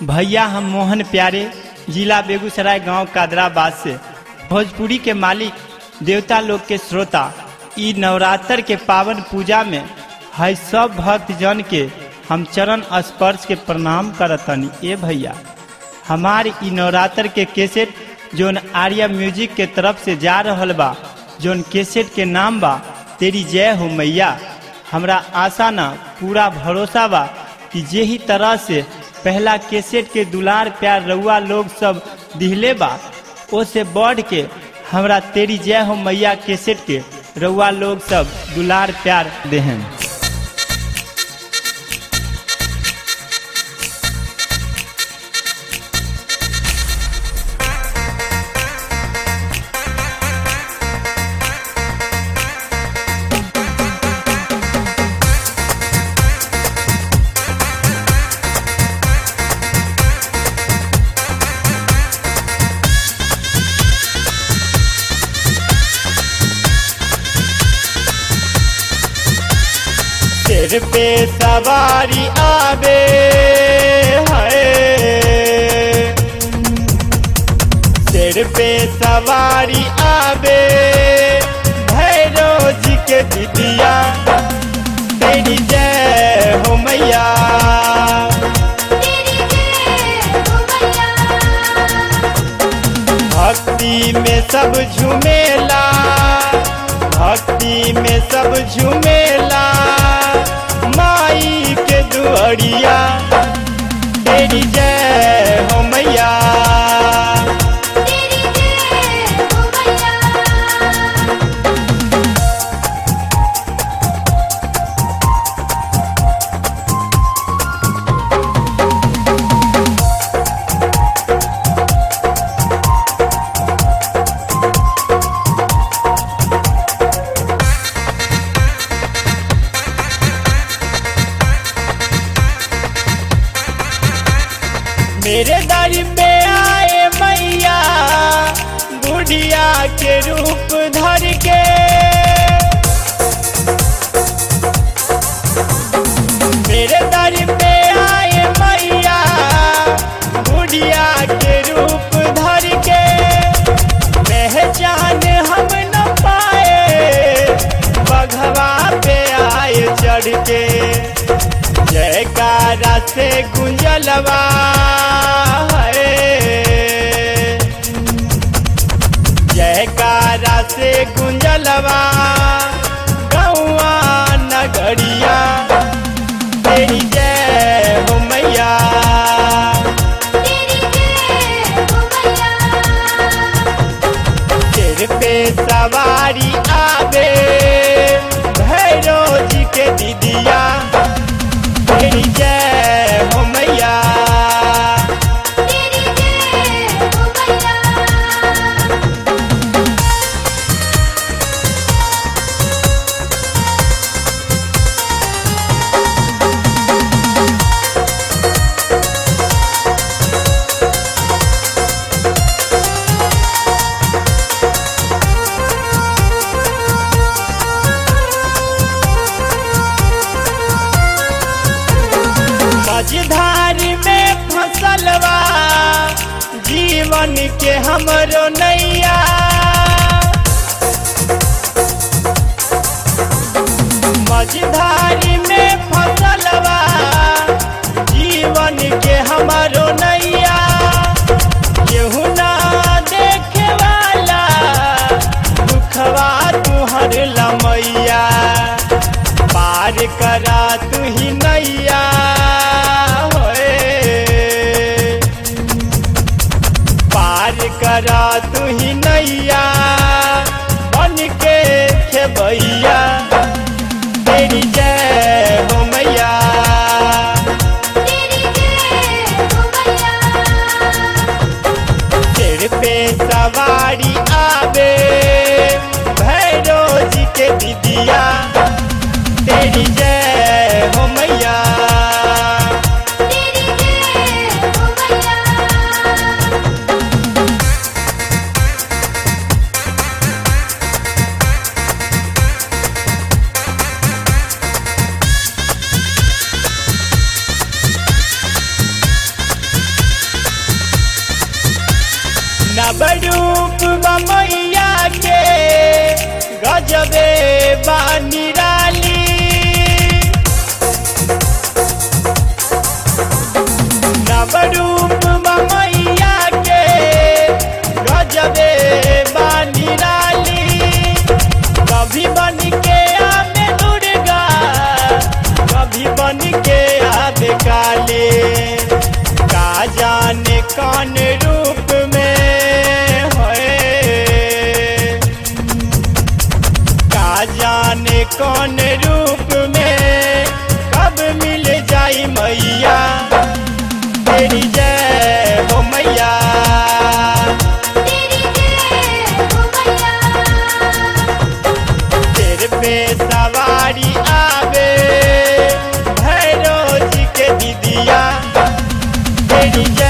भैया हम मोहन प्यारे जिला बेगूसराय गांव कादराबाद से भोजपुरी के मालिक देवता लोग के श्रोता ई नवरात्र के पावन पूजा में है सब भक्त जन के हम चरण स्पर्श के प्रणाम करतनी ए भैया हमार ई नवरात्र के कैसेट जोन आर्या म्यूजिक के तरफ से जा रहल बा जोन कैसेट के नाम बा तेरी जय हो मैया हमरा आशा ना पूरा भरोसा बा कि जे ही तरह से पहला कैसेट के दुलार प्यार रउआ लोग सब दिहले बा ओ से बढ़ के हमरा तेरी जय हो मैया कैसेट के रउआ लोग सब दुलार प्यार देहन सिर पे सवारी आवे है सिर पे सवारी आवे भैरो जी के दिदिया तेरी जय हो मैया तेरी जय हो मैया भक्ति में सब झूमेला भक्ति में सब झूमेला माई के दुआरिया तेरी जय हो मैया तेरी जय हो मैया मेरे दर पे आए मैया बुढ़िया के रूप धर के मेरे दर पे आए मैया बुढ़िया के रूप धर के पहचान हम न पाए बघवा पे आए चढ़ के जयकारा से गुंजलवा है जयकारा से गुंजलवा गौआ नगरिया तेरी जय हो मैया तेरी जय हो मैया सिर पे सवारी आवे भैरो जी के दीदिया तेरी जय हो मैया तेरी जय हो मैया मझधारी में फसलवा जीवन के हमरो नैया मझधारी में फसलवा जीवन के हमरो नैया केहू ना देखे वाला दुखवा तुहर लमैया पार करा तू ही नैया होए पार करा तू ही नैया बन के खेबैया तेरी जय हो मैया तेरी जय हो मैया सिर पे सवारी आवे भैरो जी के दीदिया तेरी जय हो मैया बरूप मैया के गजबे बानिराली नवरूप मैया के गजबे बानिराली कभी बन के आवे दुर्गा कभी बन के आवे काले का जाने कौन रूप में है का जाने कौन रूप में कब मिल जाई मैया तेरी जय हो मैया तेरी जय हो मैया सिर पे सवारी आवे भैरव जी के दीदिया तेरी जय